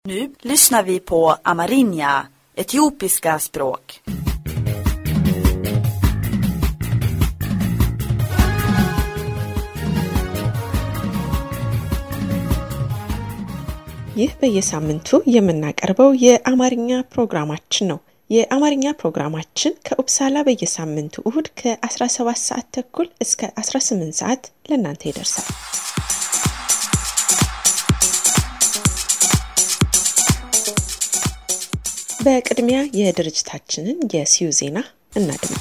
Nu lyssnar vi på amerinja, etiopiska språk. ይህ በየሳምንቱ የምናቀርበው የአማርኛ ፕሮግራማችን ነው። የአማርኛ ፕሮግራማችን ከኡፕሳላ በየሳምንቱ እሁድ ከ17 ሰዓት ተኩል እስከ 18 ሰዓት ለእናንተ ይደርሳል። በቅድሚያ የድርጅታችንን የሲዩ ዜና እናድምጥ።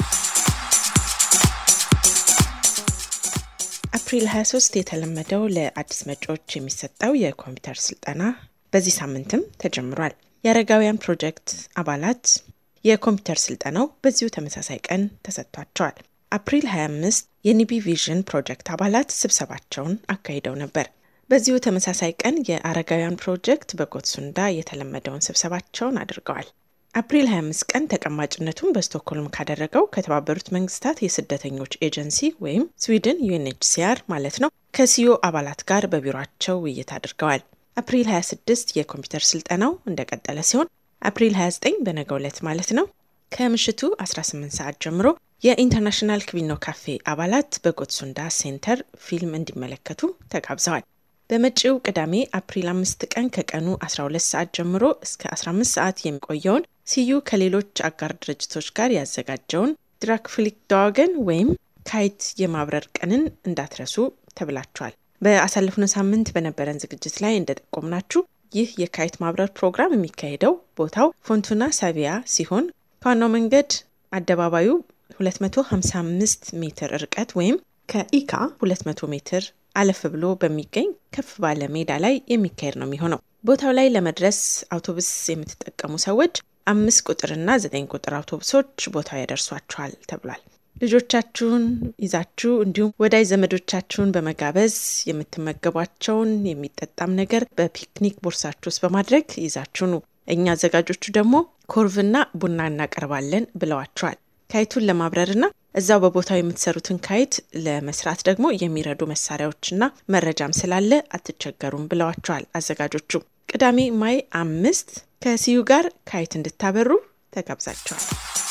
አፕሪል 23 የተለመደው ለአዲስ መጪዎች የሚሰጠው የኮምፒውተር ስልጠና በዚህ ሳምንትም ተጀምሯል። የአረጋውያን ፕሮጀክት አባላት የኮምፒውተር ስልጠናው በዚሁ ተመሳሳይ ቀን ተሰጥቷቸዋል። አፕሪል 25 የኒቢ ቪዥን ፕሮጀክት አባላት ስብሰባቸውን አካሂደው ነበር። በዚሁ ተመሳሳይ ቀን የአረጋውያን ፕሮጀክት በጎትሱንዳ የተለመደውን ስብሰባቸውን አድርገዋል። አፕሪል 25 ቀን ተቀማጭነቱን በስቶክሆልም ካደረገው ከተባበሩት መንግስታት የስደተኞች ኤጀንሲ ወይም ስዊድን ዩኤንኤችሲአር ማለት ነው ከሲዮ አባላት ጋር በቢሮቸው ውይይት አድርገዋል። አፕሪል 26 የኮምፒውተር ስልጠናው እንደቀጠለ ሲሆን አፕሪል 29 በነገው ዕለት ማለት ነው ከምሽቱ 18 ሰዓት ጀምሮ የኢንተርናሽናል ክቪኖ ካፌ አባላት በጎትሱንዳ ሴንተር ፊልም እንዲመለከቱ ተጋብዘዋል። በመጪው ቅዳሜ አፕሪል 5 ቀን ከቀኑ 12 ሰዓት ጀምሮ እስከ 15 ሰዓት የሚቆየውን ሲዩ ከሌሎች አጋር ድርጅቶች ጋር ያዘጋጀውን ድራክፍሊክ ዳዋገን ወይም ካይት የማብረር ቀንን እንዳትረሱ ተብላችኋል። በአሳለፍነው ሳምንት በነበረን ዝግጅት ላይ እንደጠቆምናችሁ ይህ የካይት ማብረር ፕሮግራም የሚካሄደው ቦታው ፎንቱና ሳቪያ ሲሆን ከዋናው መንገድ አደባባዩ 255 ሜትር ርቀት ወይም ከኢካ 200 ሜትር አለፍ ብሎ በሚገኝ ከፍ ባለ ሜዳ ላይ የሚካሄድ ነው የሚሆነው። ቦታው ላይ ለመድረስ አውቶቡስ የምትጠቀሙ ሰዎች አምስት ቁጥርና ዘጠኝ ቁጥር አውቶቡሶች ቦታው ያደርሷችኋል ተብሏል። ልጆቻችሁን ይዛችሁ እንዲሁም ወዳጅ ዘመዶቻችሁን በመጋበዝ የምትመገቧቸውን የሚጠጣም ነገር በፒክኒክ ቦርሳችሁ ውስጥ በማድረግ ይዛችሁ ኑ። እኛ አዘጋጆቹ ደግሞ ኮርቭና ቡና እናቀርባለን ብለዋቸዋል። ካይቱን ለማብረርና እዛው በቦታው የምትሰሩትን ካይት ለመስራት ደግሞ የሚረዱ መሳሪያዎችና መረጃም ስላለ አትቸገሩም ብለዋቸዋል አዘጋጆቹ። ቅዳሜ ማይ አምስት ከሲዩ ጋር ካይት እንድታበሩ ተጋብዛቸዋል።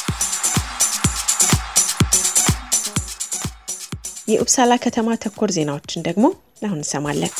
የኡፕሳላ ከተማ ተኮር ዜናዎችን ደግሞ አሁን እንሰማለን።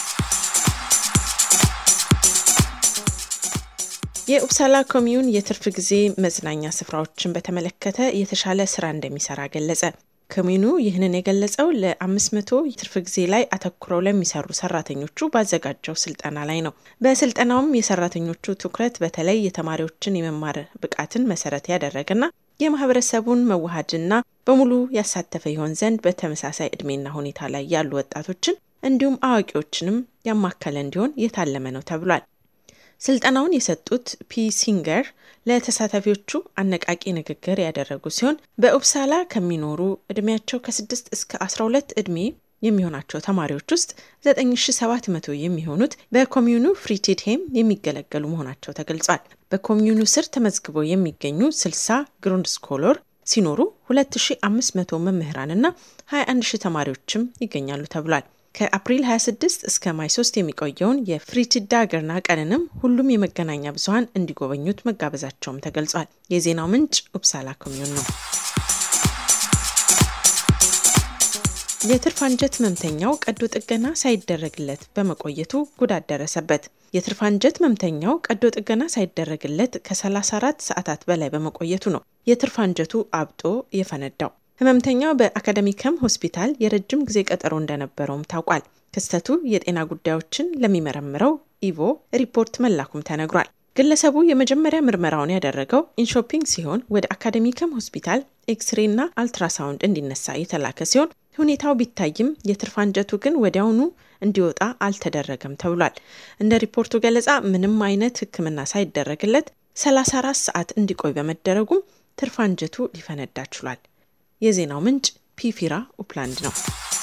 የኡፕሳላ ኮሚዩን የትርፍ ጊዜ መዝናኛ ስፍራዎችን በተመለከተ የተሻለ ስራ እንደሚሰራ ገለጸ። ኮሚዩኑ ይህንን የገለጸው ለአምስት መቶ የትርፍ ጊዜ ላይ አተኩረው ለሚሰሩ ሰራተኞቹ ባዘጋጀው ስልጠና ላይ ነው። በስልጠናውም የሰራተኞቹ ትኩረት በተለይ የተማሪዎችን የመማር ብቃትን መሰረት ያደረገና የማህበረሰቡን መዋሃድና በሙሉ ያሳተፈ ይሆን ዘንድ በተመሳሳይ እድሜና ሁኔታ ላይ ያሉ ወጣቶችን እንዲሁም አዋቂዎችንም ያማከለ እንዲሆን የታለመ ነው ተብሏል። ስልጠናውን የሰጡት ፒ ሲንገር ለተሳታፊዎቹ አነቃቂ ንግግር ያደረጉ ሲሆን በኡፕሳላ ከሚኖሩ እድሜያቸው ከ6 እስከ 12 እድሜ የሚሆናቸው ተማሪዎች ውስጥ 9700 የሚሆኑት በኮሚዩኑ ፍሪቲድሄም የሚገለገሉ መሆናቸው ተገልጿል። በኮሚዩኑ ስር ተመዝግበው የሚገኙ 60 ግሩንድ ስኮሎር ሲኖሩ 2500 መምህራንና 21000 ተማሪዎችም ይገኛሉ ተብሏል። ከአፕሪል 26 እስከ ማይ 3 የሚቆየውን የፍሪቲዳ ገርና ቀንንም ሁሉም የመገናኛ ብዙኃን እንዲጎበኙት መጋበዛቸውም ተገልጿል። የዜናው ምንጭ ኡፕሳላ ኮሚዩን ነው። የትርፍ አንጀት ህመምተኛው ቀዶ ጥገና ሳይደረግለት በመቆየቱ ጉዳት ደረሰበት። የትርፍ አንጀት ህመምተኛው ቀዶ ጥገና ሳይደረግለት ከ34 ሰዓታት በላይ በመቆየቱ ነው የትርፍ አንጀቱ አብጦ የፈነዳው። ህመምተኛው በአካደሚከም ሆስፒታል የረጅም ጊዜ ቀጠሮ እንደነበረውም ታውቋል። ክስተቱ የጤና ጉዳዮችን ለሚመረምረው ኢቮ ሪፖርት መላኩም ተነግሯል። ግለሰቡ የመጀመሪያ ምርመራውን ያደረገው ኢንሾፒንግ ሲሆን ወደ አካደሚከም ሆስፒታል ኤክስሬና አልትራሳውንድ እንዲነሳ የተላከ ሲሆን ሁኔታው ቢታይም የትርፍ አንጀቱ ግን ወዲያውኑ እንዲወጣ አልተደረገም ተብሏል። እንደ ሪፖርቱ ገለጻ ምንም አይነት ሕክምና ሳይደረግለት 34 ሰዓት እንዲቆይ በመደረጉም ትርፍ አንጀቱ ሊፈነዳ ችሏል። የዜናው ምንጭ ፒፊራ ኡፕላንድ ነው።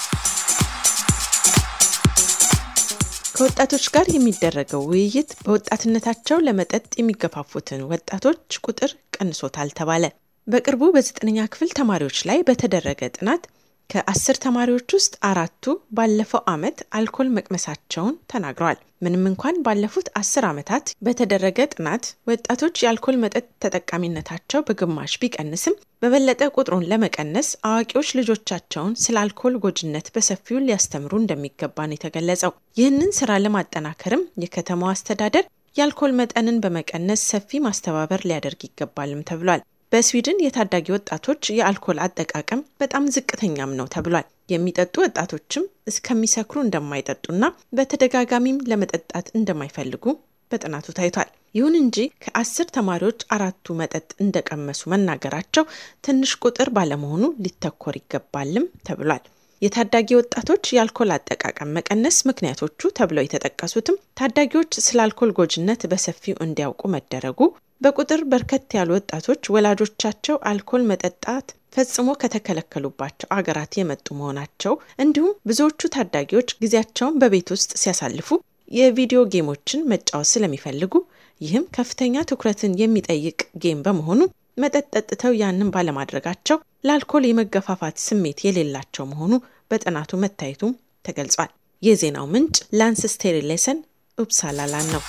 ከወጣቶች ጋር የሚደረገው ውይይት በወጣትነታቸው ለመጠጥ የሚገፋፉትን ወጣቶች ቁጥር ቀንሶታል ተባለ። በቅርቡ በዘጠነኛ ክፍል ተማሪዎች ላይ በተደረገ ጥናት ከአስር ተማሪዎች ውስጥ አራቱ ባለፈው ዓመት አልኮል መቅመሳቸውን ተናግረዋል። ምንም እንኳን ባለፉት አስር ዓመታት በተደረገ ጥናት ወጣቶች የአልኮል መጠጥ ተጠቃሚነታቸው በግማሽ ቢቀንስም በበለጠ ቁጥሩን ለመቀነስ አዋቂዎች ልጆቻቸውን ስለ አልኮል ጎጂነት በሰፊው ሊያስተምሩ እንደሚገባ ነው የተገለጸው። ይህንን ስራ ለማጠናከርም የከተማው አስተዳደር የአልኮል መጠንን በመቀነስ ሰፊ ማስተባበር ሊያደርግ ይገባልም ተብሏል። በስዊድን የታዳጊ ወጣቶች የአልኮል አጠቃቀም በጣም ዝቅተኛም ነው ተብሏል። የሚጠጡ ወጣቶችም እስከሚሰክሩ እንደማይጠጡና በተደጋጋሚም ለመጠጣት እንደማይፈልጉ በጥናቱ ታይቷል። ይሁን እንጂ ከአስር ተማሪዎች አራቱ መጠጥ እንደቀመሱ መናገራቸው ትንሽ ቁጥር ባለመሆኑ ሊተኮር ይገባልም ተብሏል። የታዳጊ ወጣቶች የአልኮል አጠቃቀም መቀነስ ምክንያቶቹ ተብለው የተጠቀሱትም ታዳጊዎች ስለ አልኮል ጎጂነት በሰፊው እንዲያውቁ መደረጉ፣ በቁጥር በርከት ያሉ ወጣቶች ወላጆቻቸው አልኮል መጠጣት ፈጽሞ ከተከለከሉባቸው አገራት የመጡ መሆናቸው እንዲሁም ብዙዎቹ ታዳጊዎች ጊዜያቸውን በቤት ውስጥ ሲያሳልፉ የቪዲዮ ጌሞችን መጫወት ስለሚፈልጉ ይህም ከፍተኛ ትኩረትን የሚጠይቅ ጌም በመሆኑ መጠጥ ጠጥተው ያንን ባለማድረጋቸው ለአልኮል የመገፋፋት ስሜት የሌላቸው መሆኑ በጥናቱ መታየቱም ተገልጿል። የዜናው ምንጭ ላንስ ስቴሪሌሰን ኡፕሳላላን ነው።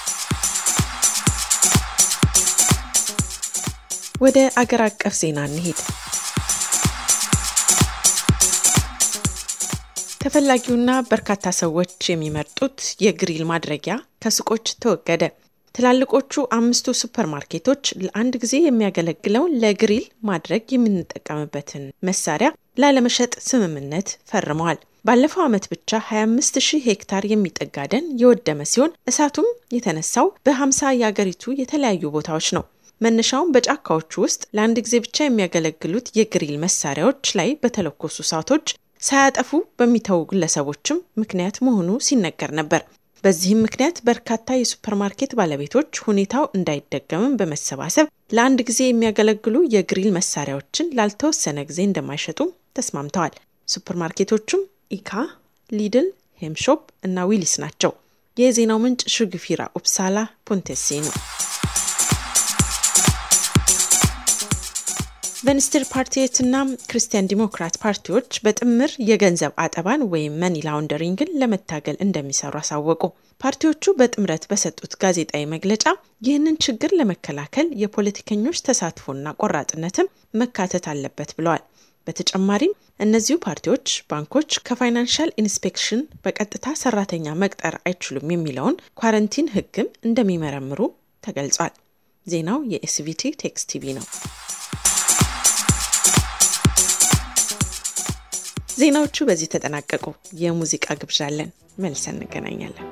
ወደ አገር አቀፍ ዜና እንሄድ። ተፈላጊውና በርካታ ሰዎች የሚመርጡት የግሪል ማድረጊያ ከሱቆች ተወገደ። ትላልቆቹ አምስቱ ሱፐር ማርኬቶች ለአንድ ጊዜ የሚያገለግለውን ለግሪል ማድረግ የምንጠቀምበትን መሳሪያ ላለመሸጥ ስምምነት ፈርመዋል። ባለፈው ዓመት ብቻ 25 ሺህ ሄክታር የሚጠጋ ደን የወደመ ሲሆን እሳቱም የተነሳው በ50 የአገሪቱ የተለያዩ ቦታዎች ነው። መነሻውን በጫካዎቹ ውስጥ ለአንድ ጊዜ ብቻ የሚያገለግሉት የግሪል መሳሪያዎች ላይ በተለኮሱ እሳቶች ሳያጠፉ በሚተዉ ግለሰቦችም ምክንያት መሆኑ ሲነገር ነበር። በዚህም ምክንያት በርካታ የሱፐርማርኬት ባለቤቶች ሁኔታው እንዳይደገምም በመሰባሰብ ለአንድ ጊዜ የሚያገለግሉ የግሪል መሳሪያዎችን ላልተወሰነ ጊዜ እንደማይሸጡ ተስማምተዋል። ሱፐርማርኬቶቹም ኢካ፣ ሊድል፣ ሄምሾፕ እና ዊሊስ ናቸው። የዜናው ምንጭ ሹግፊራ ኡፕሳላ ፖንቴሴ ነው። ቬንስትር ፓርቲየትና ክርስቲያን ዲሞክራት ፓርቲዎች በጥምር የገንዘብ አጠባን ወይም መኒ ላውንደሪንግን ለመታገል እንደሚሰሩ አሳወቁ። ፓርቲዎቹ በጥምረት በሰጡት ጋዜጣዊ መግለጫ ይህንን ችግር ለመከላከል የፖለቲከኞች ተሳትፎና ቆራጥነትም መካተት አለበት ብለዋል። በተጨማሪም እነዚሁ ፓርቲዎች ባንኮች ከፋይናንሻል ኢንስፔክሽን በቀጥታ ሰራተኛ መቅጠር አይችሉም የሚለውን ኳረንቲን ሕግም እንደሚመረምሩ ተገልጿል። ዜናው የኤስቪቲ ቴክስ ቲቪ ነው። ዜናዎቹ በዚህ ተጠናቀቁ። የሙዚቃ ግብዣ አለን። መልሰን እንገናኛለን።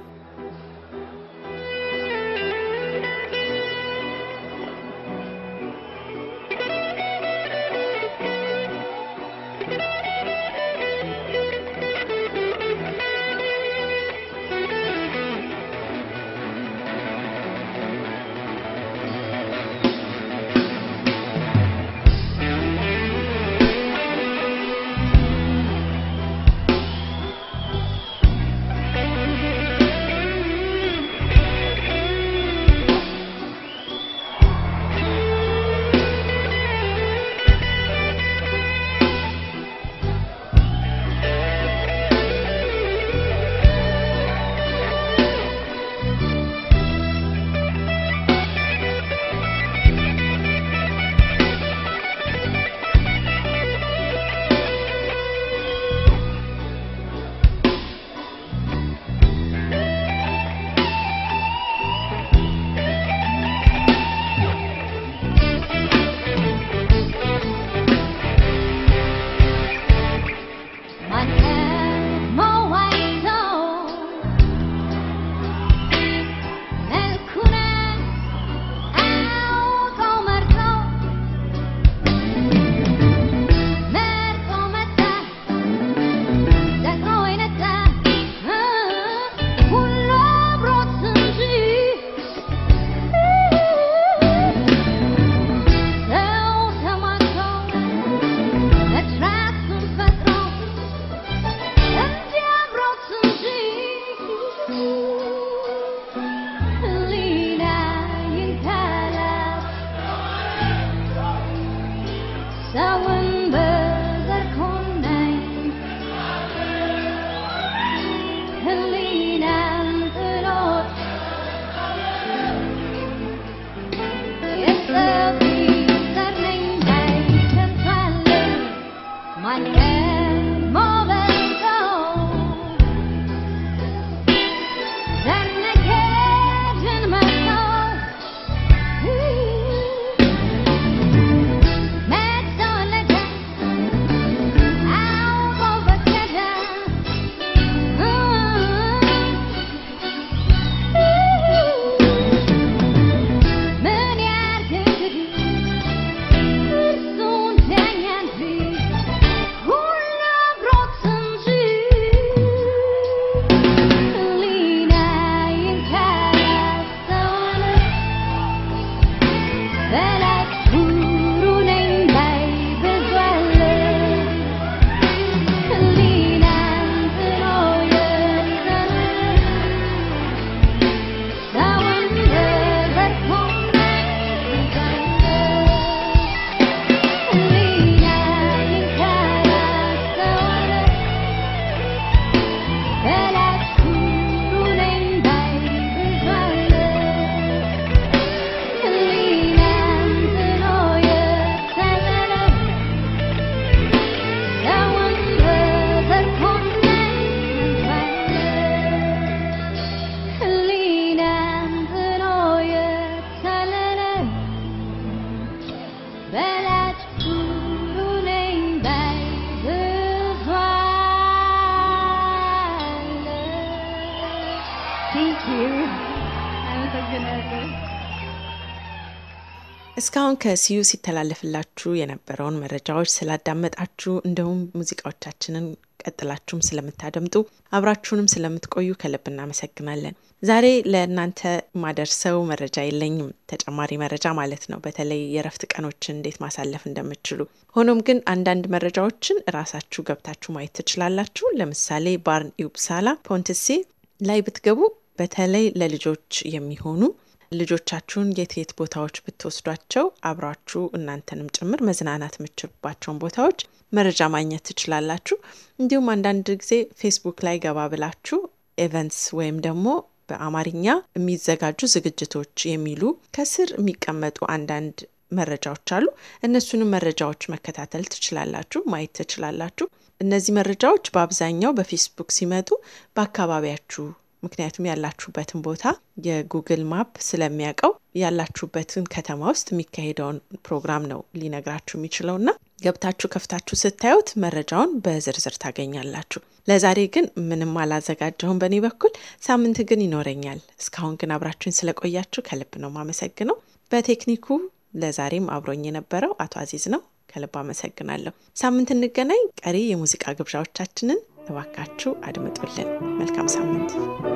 እስካሁን ከሲዩ ሲተላለፍላችሁ የነበረውን መረጃዎች ስላዳመጣችሁ እንዲሁም ሙዚቃዎቻችንን ቀጥላችሁም ስለምታደምጡ አብራችሁንም ስለምትቆዩ ከልብ እናመሰግናለን። ዛሬ ለእናንተ ማደርሰው መረጃ የለኝም፣ ተጨማሪ መረጃ ማለት ነው። በተለይ የእረፍት ቀኖችን እንዴት ማሳለፍ እንደምትችሉ። ሆኖም ግን አንዳንድ መረጃዎችን ራሳችሁ ገብታችሁ ማየት ትችላላችሁ። ለምሳሌ ባርን ኢውፕሳላ ፖንትሴ ላይ ብትገቡ በተለይ ለልጆች የሚሆኑ ልጆቻችሁን የት የት ቦታዎች ብትወስዷቸው አብራችሁ እናንተንም ጭምር መዝናናት የምችሉባቸውን ቦታዎች መረጃ ማግኘት ትችላላችሁ። እንዲሁም አንዳንድ ጊዜ ፌስቡክ ላይ ገባ ብላችሁ ኤቨንትስ ወይም ደግሞ በአማርኛ የሚዘጋጁ ዝግጅቶች የሚሉ ከስር የሚቀመጡ አንዳንድ መረጃዎች አሉ። እነሱንም መረጃዎች መከታተል ትችላላችሁ፣ ማየት ትችላላችሁ። እነዚህ መረጃዎች በአብዛኛው በፌስቡክ ሲመጡ በአካባቢያችሁ ምክንያቱም ያላችሁበትን ቦታ የጉግል ማፕ ስለሚያውቀው ያላችሁበትን ከተማ ውስጥ የሚካሄደውን ፕሮግራም ነው ሊነግራችሁ የሚችለውና ገብታችሁ ከፍታችሁ ስታዩት መረጃውን በዝርዝር ታገኛላችሁ። ለዛሬ ግን ምንም አላዘጋጀሁም በእኔ በኩል። ሳምንት ግን ይኖረኛል። እስካሁን ግን አብራችሁኝ ስለቆያችሁ ከልብ ነው ማመሰግነው። በቴክኒኩ ለዛሬም አብሮኝ የነበረው አቶ አዚዝ ነው። ከልብ አመሰግናለሁ። ሳምንት እንገናኝ። ቀሪ የሙዚቃ ግብዣዎቻችንን እባካችሁ አድምጡልን። መልካም ሳምንት።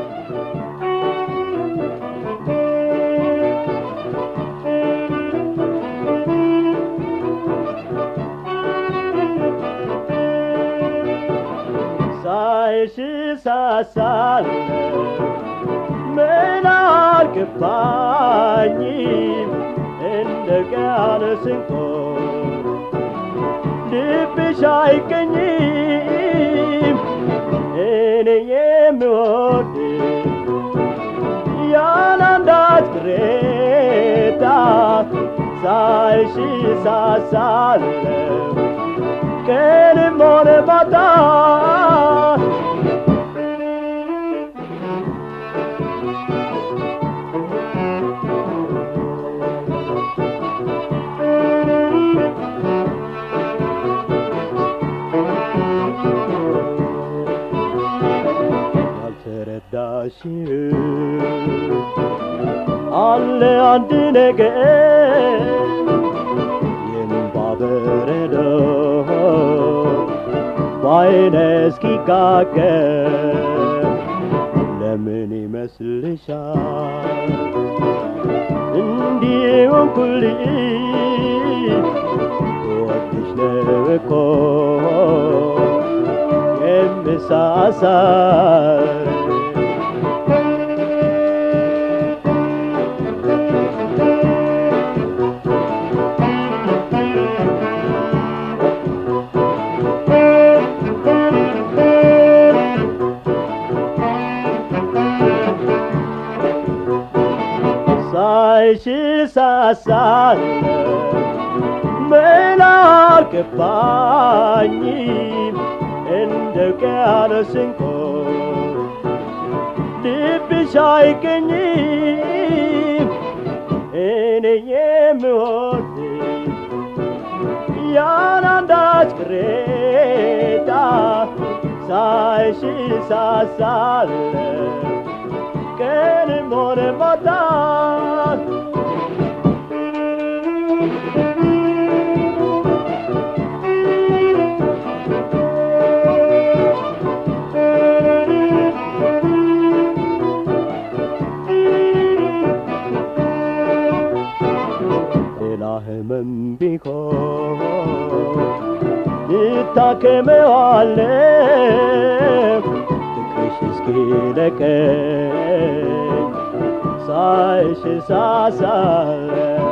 ሳይሽ ሳሳለ ምን አልገባኝም እንደ ቃል ስንቆ ልብሽ አይገኝም እኔ የምወድ ያላንዳች ቅሬታ ሳይሽ ሳሳለሁ ቀንም ሆነ ማታ ያልተረዳሽ አለ አንድ ነገር የእምባ በረዶ በዓይነ እስኪጋገር ለምን ይመስልሻል እንዲሁም ኩልሽ ወድሽ ነው እኮ የምሳሳር ሳይሽ ሳሳለሁ ምን አልገባኝም እንደ ውቅያኖስ እንቆ ልብሽ አይገኝም እኔ የምወድሽ ያላንዳች ቅሬታ ሳይሽ ሳሳለሁ ቀንም ሆነ ማታ ሌላ ህመም ቢሆን ይታከመዋለሁ ፍቅርሽ እስኪለቀኝ ሳይሽ ሳሳለሁ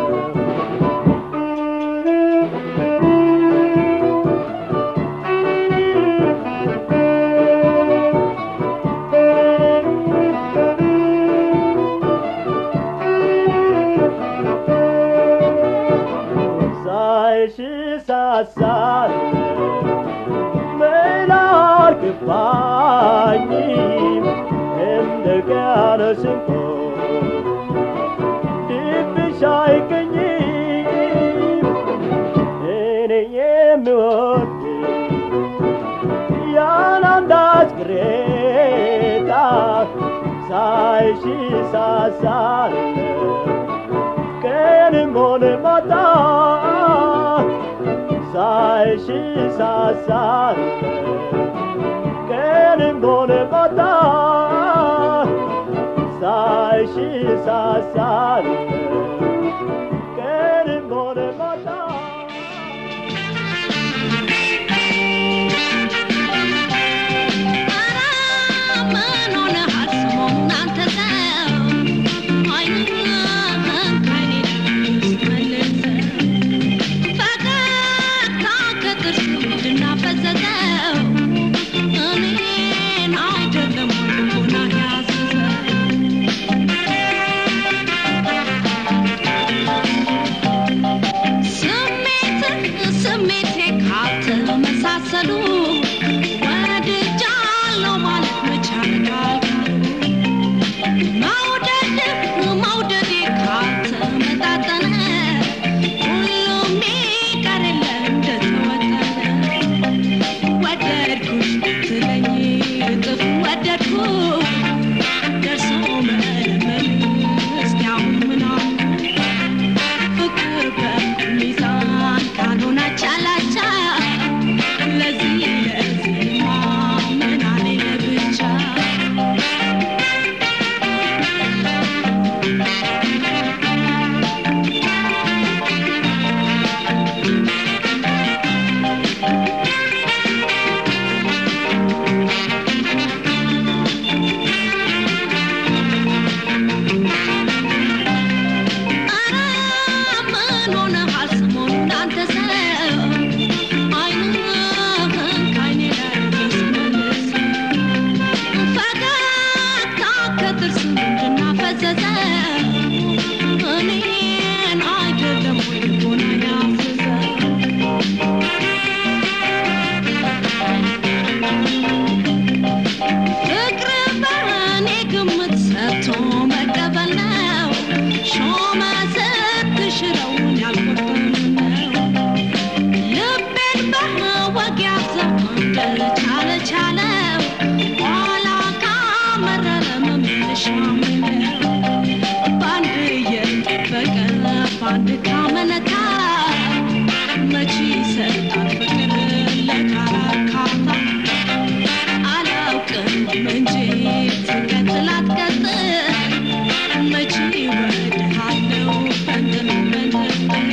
ሳይሽ ሳሳለሁ ምን አልገባኝም እንደ ውቅያኖስ እንቆ ልብሽ አይገኝም እኔ የምወድሽ ያላንዳች ቅሬታ ሳይሽ ሳሳለሁ ቀንም ሆነ ማታ ሳይሽ ሳሳለሁ ቀንም ሆነ ማታ ሳይሽ ሳሳለሁ ቀንም ሆነ ማታ ስሜቴ ካልተመሳሰሉ ወድጃለሁ ማለት መቻል ካልካሉ መውደድ መውደዴ ካልተመጣጠነ ሁሉም ይቀር የለ እንደተወጠነ ወደድኩሽ ትለኝ እጥፍ ወደድኩ ደርሶ መለመን እስቲ አሁን ምን አለ ፍቅር በሚዛን ካልሆነ ቻላቻ ለዚህ ለዚህማ ምን አለኝ ለብቻ ኧረ ምን ሆነሃል ሰሞኑን አንተ ሰው ዓይንህን ከዓይኔ ላይ አስመልስ ፈገግታ ከጥርስ ምንድን አፈዘዘ እኔን አይደለም ወይ ልቦና ያዘዘ ፍቅር በእኔ ግምት ሰጥቶ መቀበል ነው ሾመ ስትሽረውን ያልቆርጥም ነው ልቤን በወግ ያዘው እንደቻለ ቻለው ኋላ ካመረረ መመለሻ ምነው በአንድ እየጠበቀ በአንድ ካመነታ መቼ ይሰጣል ፍቅር ለካራካታ አላውቅም እንጂ ትቀጥል አትቀጥል መቼ እወድሃለሁ በንትን በንትን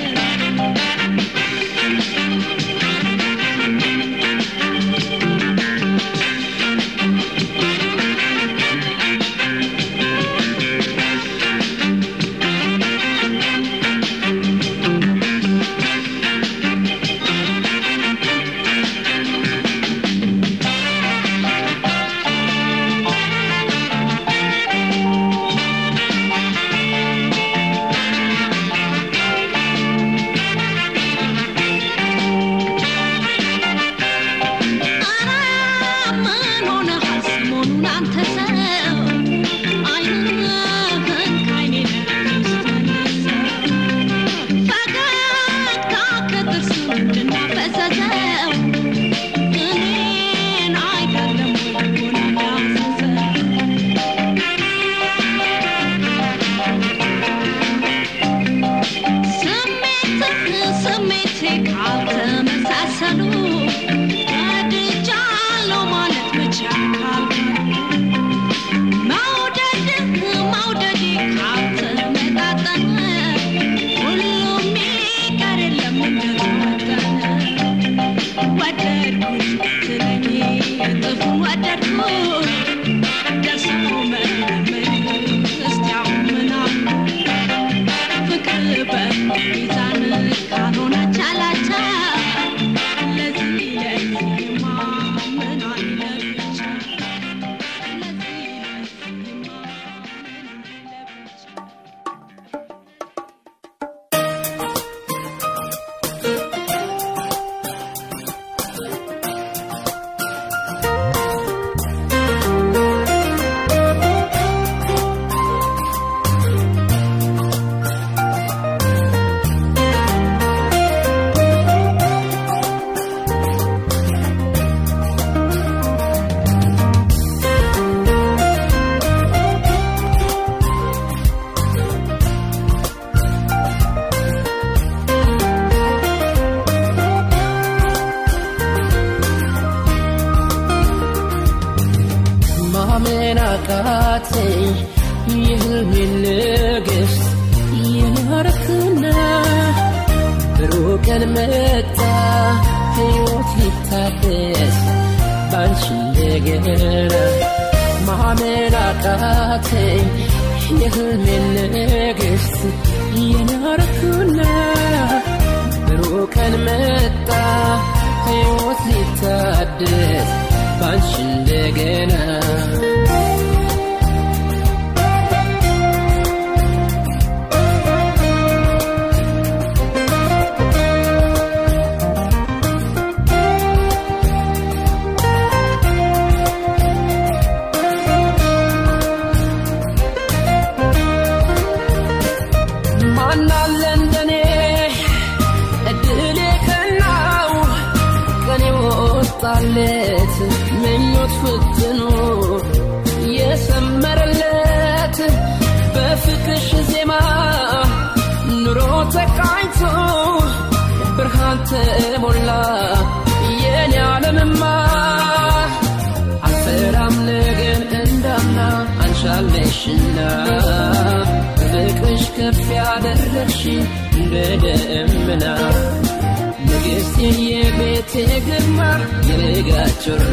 አቃተኝ የህልሜን ንግሥት የናረክና ብሩህ ቀን መጣ ሕይወት ሊታደስ ባንቺ እንደገና ማመን አቃተኝ የህልሜን ንግሥት የናረክና ብሩህ ቀን መጣ ሕይወት ሊታደስ ባንቺ እንደገና ማናለ እንደኔ እድሌ ከናው ቀኔ ወጣለት ምኞት ፍትኑ የሰመረለት በፍቅርሽ ዜማ ኑሮ ተቃኝቶ ብርሃን ተሞላ የኔ ዓለምማ አልፈራም ነገን እንዳምና አንሻለሽና ፍቅርሽ ከፍ ያደረግሽ እንደ ደመና ንግሥት የቤቴ ግርማ የልጋ ጮራ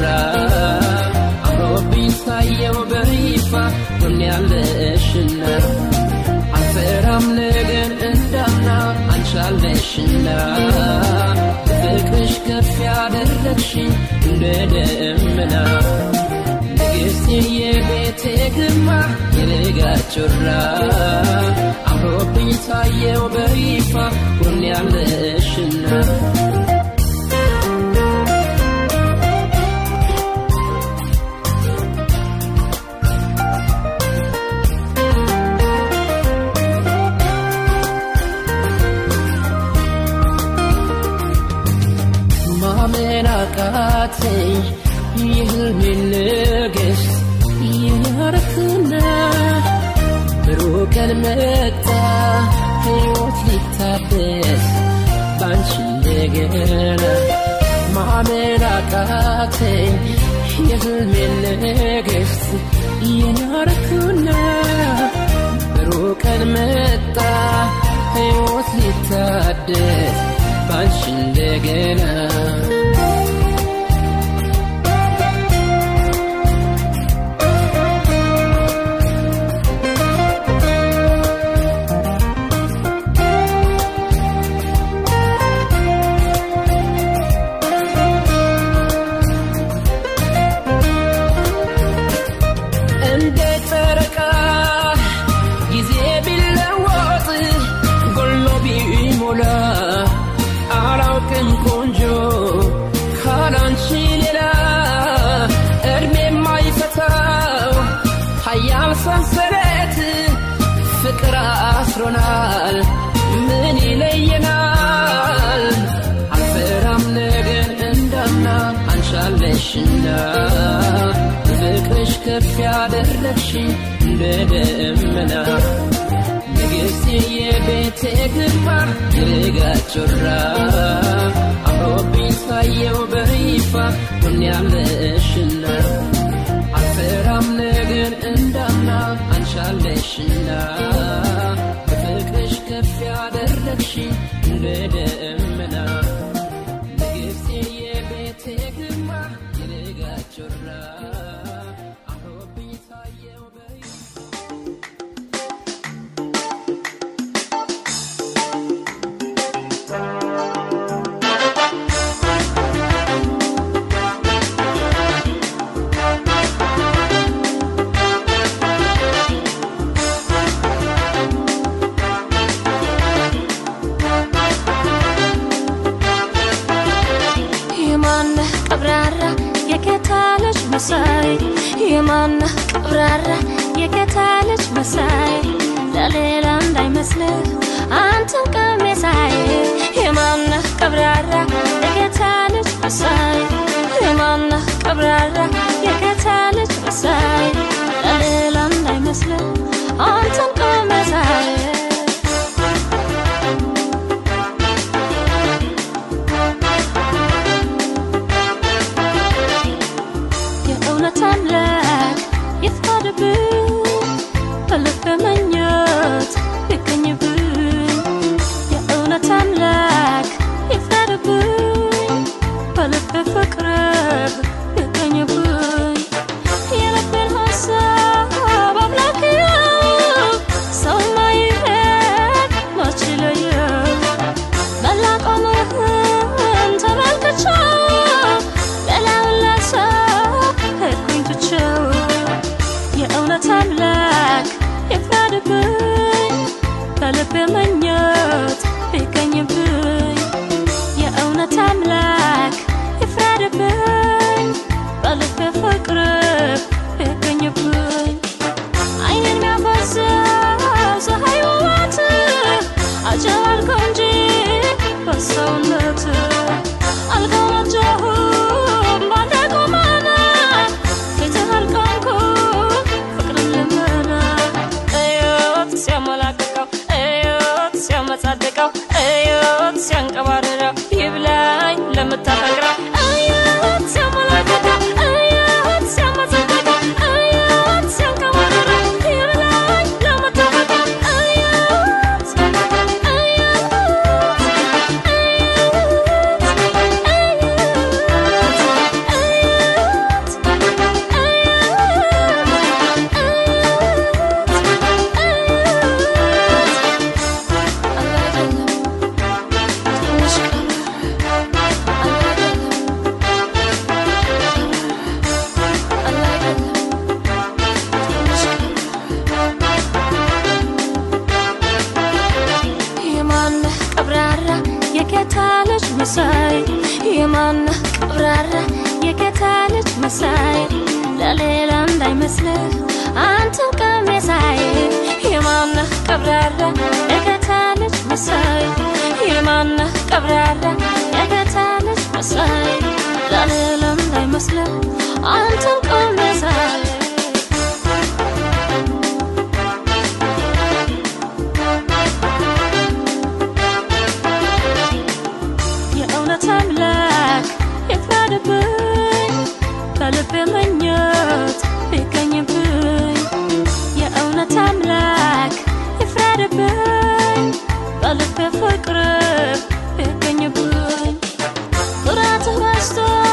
አምሮብኝ ሳየው በይፋ ሆን ያለሽና አልፈራም ነገን እንዳምና አንሻለሽና ፍቅርሽ ከፍ ያደረግሽ እንደ ደመና ንግሥት የቤቴ ግርማ የልጋ ጮራ አምሮብኝ ታየው በይፋ ጎን ያለሽና ማመን አቃተኝ የህልሜን ንግሥት የናረክና ብሩህ ቀን መጣ ሕይወት ሊታደስ ባንቺ እንደገና ማመን አቃተኝ የህልሜን ንግሥት የናረክና ብሩህ ቀን መጣ ሕይወት ሊታደስ ባንቺ እንደገና እንደ ጨረቃ ጊዜ ቢለወጥ ጎሎ ቢሞላ አላውቅም ቆንጆ ካላንቺ ሌላ እድሜ የማይፈታው ሀያል ሰንሰለት ፍቅር አስሮናል ምን ይለየናል አልፈራም ነገን እንዳምና አንሻለሽና ፍቅርሽ ከፍ ያደረግሽ እንደ ደመና ንግሥት የቤቴ ግርማ የልጋ ጮራ አምሮብኝ ሳየው በይፋ ሁን ያለሽና አልፈራም ነገን እንዳምና አንሻለሽና በፍቅርሽ ከፍ ያደረግሽ እንደ ደመና ንግሥት የቤቴ ግርማ የልጋ ጮራ አምሮብኝ ሳየው በይፋ የማነህ ቀብራራ የጌታ ልጅ መሳይ የማነህ ቀብራራ የጌታ ልጅ መሳይ ለሌላ እንዳይመስልህ አንተን ቀሜሳይ የማነህ ቀብራራ የጌታ ልጅ መሳይ የማነህ ቀብራራ የጌታ ልጅ መሳይ ለሌላ እንዳይመስልህ አንተን ቀሜሳይ የእውነት አምላክ ይፍቀድብህ በልቤ መኘት ቢገኝብኝ የእውነት አምላክ ይፍረድብኝ በልቤ ፍቅር ቢገኝብኝ አይንን የሚያፈሰው ፀሐይ ውበት አጨባልከው እንጂ በሰውነት አልተመቸሁም ባንተ ቁመና ፊትህ አልቆምኩም ፍቅርን ልመና እዮት ሲያመላቅቀው እዮት ሲያመጻድቀው እዮት ሲያንቀባርረው ይብላኝ ለምታፈቅረው እዮት ሲያመላቅቀው እዮት ሲያመጻድቀው እዮት ሲያንቀባርረው ይብላኝ ለምታፈቅረው እዮት የማነህ ቀብራራ የጌታ ልጅ መሳይ የማነህ ቀብራራ የጌታ ልጅ መሳይ ለሌላ እንዳይመስልህ አንተን ቀሜሳይ የማነህ ቀብራራ የጌታ ልጅ መሳይ የማነህ ቀብራራ የጌታ ልጅ መሳይ ለሌላ እንዳይመስልህ አንተን ቀሜሳይ የእውነት አምላክ ይፍረድብኝ በልቤ መኘት ቢገኝብኝ የእውነት አምላክ ይፍረድብኝ በልቤ ፍቅር ቢገኝብኝ ኩራትህ በዝቶ